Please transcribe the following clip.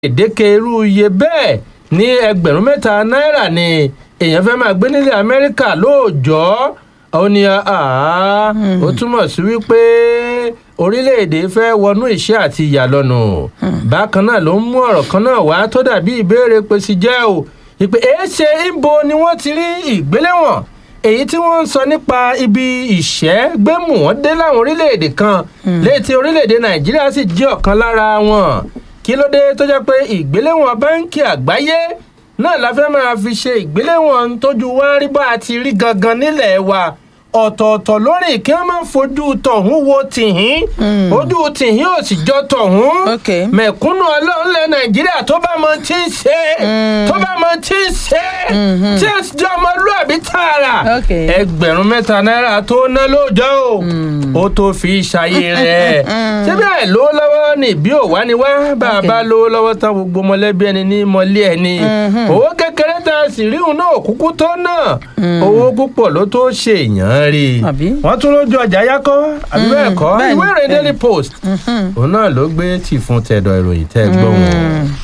gbèdéke irú iye bẹ́ẹ̀ ní ẹgbẹ̀rún mẹ́ta náírà ni èèyàn fẹ́ máa gbé nílẹ̀ amẹ́ríkà lóòjọ́ ó ní àá ó túmọ̀ sí wípé orílẹ̀-èdè fẹ́ wọnú ìṣẹ́ àti ìyàlọ́nù bákan náà ló ń mú ọ̀rọ̀ kan náà wá tó dàbí ìbéèrè pèsè jẹ́ o ìpè èéṣe ìbo ni wọ́n ti rí ìgbéléwọ̀n èyí tí wọ́n ń sọ nípa ibi ìṣẹ́ gbẹ́mù wọ́n dé láwọn orílẹ̀-èdè kan létí orílẹ̀-èdè nàìjíríà sì jẹ́ ọ̀kan lára wọn kí ló dé tó jẹ́ pé ìgbéléwọ̀n báńkì àgbáyé náà la fẹ́ máa fi ṣe ìgbéléwọ̀n tójú wá rí bá a ti rí gangan nílẹ̀ wa ọ̀tọ̀ọ̀tọ̀ lórí kí wọ́n máa fojú tọ̀hún wo tìhín ojú tìhín ò sì jọ tọ̀hún Ok. mẹ̀kúnnù ọlọ́run lẹ nàìjíríà tó bá mọ tí ń ṣe tó bá mọ tí ń ṣe tí ẹ sì jẹ́ ọmọlúàbí tààrà Ok. ẹgbẹ̀rún mẹ́ta náírà tó ná lóòjọ́ o ó tó fi ṣayé rẹ̀ síbí ẹ̀ lówó lọ́wọ́ ní bí ò wá ní wá bá a Ok. bá lówó lọ́wọ́ tán gbogbo mọ̀lẹ́bí ẹni ní mọ̀lẹ́ ẹni owó kékeré tá a sì ríhun náà kúkú tó náà owó púpọ̀ ló tó ṣe èèyàn rí i Àbí? wọ́n tún lójú ọjà yákọ́ àbí bẹ́ẹ̀ kọ́ bẹ́ẹ̀ni, ìwé ìròyìn bẹ́ẹ̀ni. daily post òun náà ló gbé tì fún tẹ̀dọ̀ ìròyìn tẹ́ ẹ gbọ́ wọn.